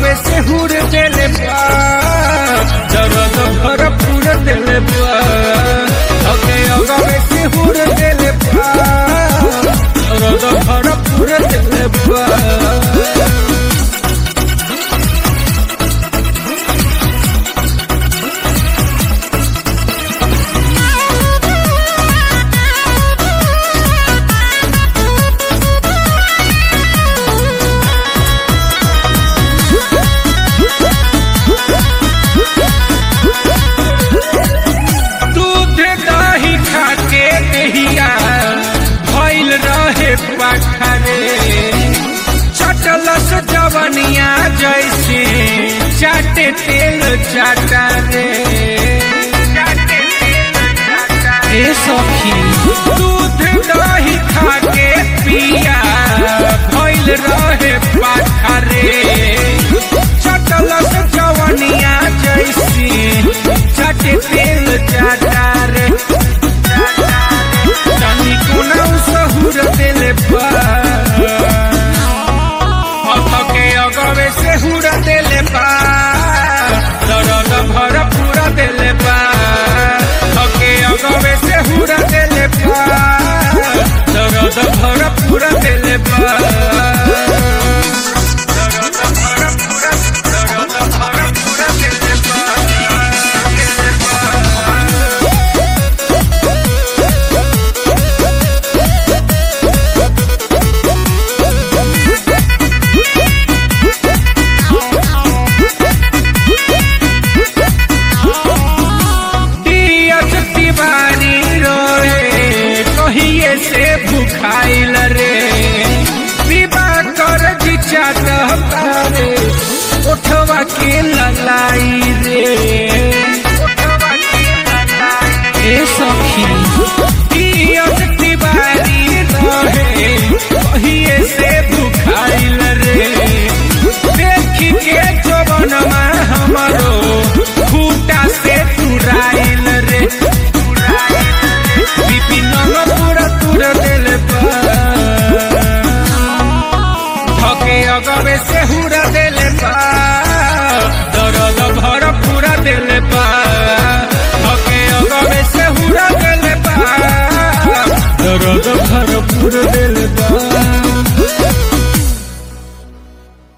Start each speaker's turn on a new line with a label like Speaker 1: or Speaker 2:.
Speaker 1: अगवे से हुर देले बा दर्द भरपूर देले बा धके अगवे से हुर देले बा दर्द भरपूर देले बा दूध दही खाके दहिया भइल रहे पखरे चटलस जवनिया जैसे चाटे तेल चाटा रे ए सखी दूध दही खाके पिया भइल रहे पखरे चटलस जवनिया जैसे चाटे तेल चाटा रे तनी कोना सहुर देले बा हथके अगवे से हुर देले बा दरद भर पूरा देले बा हके अगवे से हुर देले बा दरद भर पूरा देले बा दरद भर पूरा दरद भर पूरा देले बा देले बा दियत तिवारी रोए कहिए से भुखाइल रे विवाह कर जिचा तहरे उठवा के ललाई रे ए सखी दियत तिवारी रोए कहिए से भुखाइल रे देखी के जवनमा हमरो खूटा से तुराइल रे विपिन पूरा तुर दिल धके अगवे से हुरा दिल बा